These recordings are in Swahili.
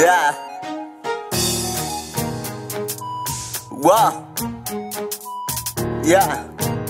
Yeah. Wow. Yeah.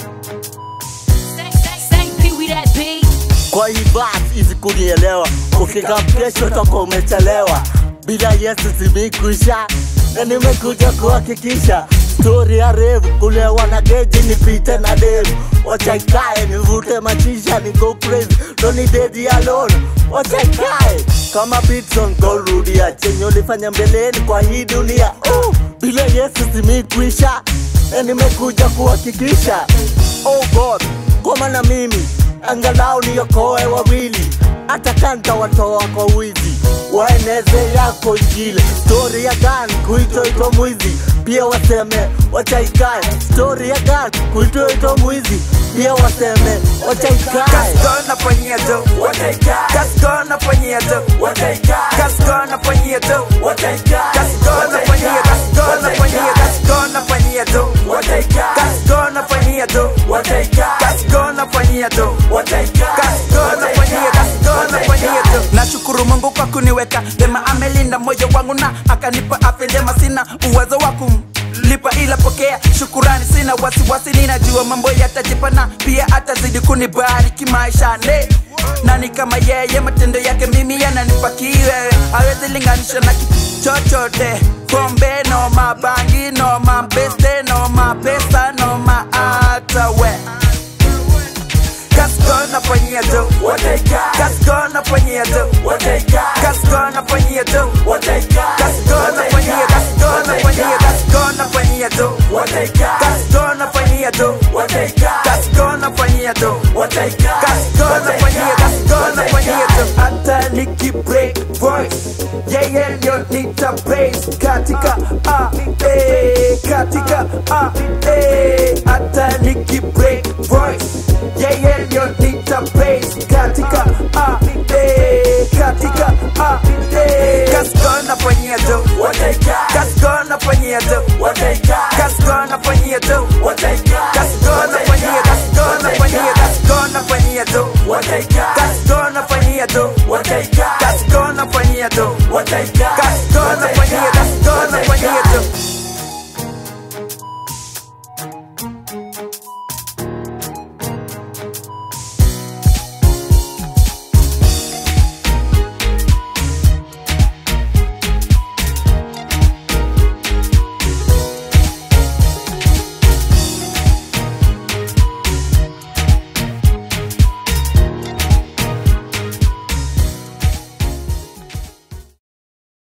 St. Pee Wee that beat. Kwa hii basi hizi kunielewa, ukika kesho toka umechelewa. Bila Yesu simikwisha, na nimekuja kuhakikisha stori ya revu kulewa na geji nipite na devu wacha ikae nivute machisha ni go crazy doni dedi alone wacha ikae kama Beatson gorudia chenye ulifanya mbeleni kwa hii dunia uh, bila Yesu simikwisha na nimekuja kuhakikisha oh God koma na mimi angalau niokoe wawili hata kanta watoa kwa wizi waeneze yako injili stori ya gan kuitoitwa mwizi pia waseme wachaikae stori ya gan kuitoitwa mwizi pia waseme wachaikae Kaskona ponyeto, kaskona ponyeto, kaskona ponyeto, kaskona ponyeto, kaskona ponyeto, kaskona ponyeto, kaskona ponyeto, kaskona ponyeto, kaskona ponyeto, kaskona ponyeto. Nashukuru Mungu kwa kuniweka vema, amelinda moyo wangu na akanipa afya njema, sina uwezo wa kumlipa ila pokea shukurani, sina wasiwasi, ninajua mambo yatajipa na pia atazidi kunibariki maishani. Nani kama yeye, matendo yake mimi yananipa kiwewe, hawezi linganisha na kitu chochote. Pombe no mabangi no mabeste no mapesa no maata we Kaskona ponyeto, kaskona ponyeto, kaskona ponyeto, kaskona ponyeto, kaskona ponyeto, kaskona ponyeto, kaskona ponyeto, kaskona ponyeto, kaskona ponyeto, kaskona ponyeto. Hata niki break voice, yeye ndio nita praise katika a eh, katika a eh, hata niki break voice, yeye ndio nita praise katika a eh, katika a eh. Kaskona ponyeto, kaskona ponyeto, kaskona ponyeto, kaskona ponyeto, kaskona ponyeto, kaskona ponyeto, kaskona ponyeto, kaskona ponyeto, kaskona ponyeto, kaskona ponyeto.